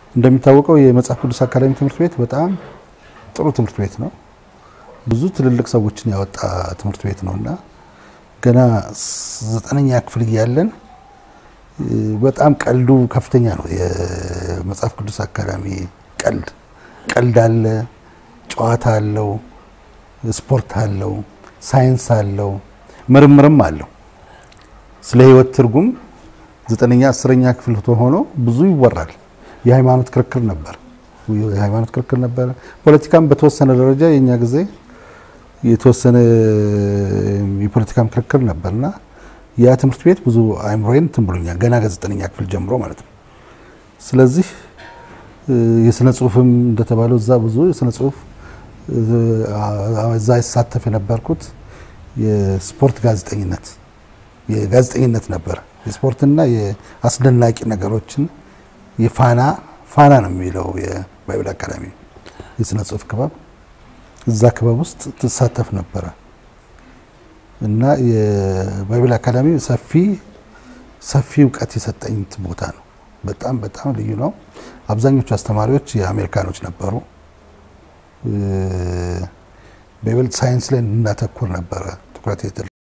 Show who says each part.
Speaker 1: እንደሚታወቀው የመጽሐፍ ቅዱስ አካዳሚ ትምህርት ቤት በጣም ጥሩ ትምህርት ቤት ነው። ብዙ ትልልቅ ሰዎችን ያወጣ ትምህርት ቤት ነው እና ገና ዘጠነኛ ክፍል እያለን በጣም ቀልዱ ከፍተኛ ነው። የመጽሐፍ ቅዱስ አካዳሚ ቀልድ ቀልድ አለ፣ ጨዋታ አለው፣ ስፖርት አለው፣ ሳይንስ አለው፣ ምርምርም አለው። ስለ ሕይወት ትርጉም ዘጠነኛ አስረኛ ክፍል ሆኖ ብዙ ይወራል። የሃይማኖት ክርክር ነበር የሃይማኖት ክርክር ነበር። ፖለቲካም በተወሰነ ደረጃ የኛ ጊዜ የተወሰነ የፖለቲካም ክርክር ነበርና ያ ትምህርት ቤት ብዙ አይምሮዬን እንትን ብሎኛል ገና ከዘጠነኛ ክፍል ጀምሮ ማለት ነው። ስለዚህ የስነ ጽሁፍም እንደተባለው እዛ ብዙ የስነ ጽሁፍ እዛ ይሳተፍ የነበርኩት የስፖርት ጋዜጠኝነት የጋዜጠኝነት ነበር። የስፖርትና የአስደናቂ ነገሮችን የፋና ፋና ነው የሚለው የባይብል አካዳሚ የስነ ጽሁፍ ክበብ እዛ ክበብ ውስጥ ትሳተፍ ነበረ እና የባይብል አካዳሚ ሰፊ ሰፊ እውቀት የሰጠኝ ቦታ ነው። በጣም በጣም ልዩ ነው። አብዛኞቹ አስተማሪዎች የአሜሪካኖች ነበሩ። በይበልጥ ሳይንስ ላይ እናተኩር ነበረ ትኩረት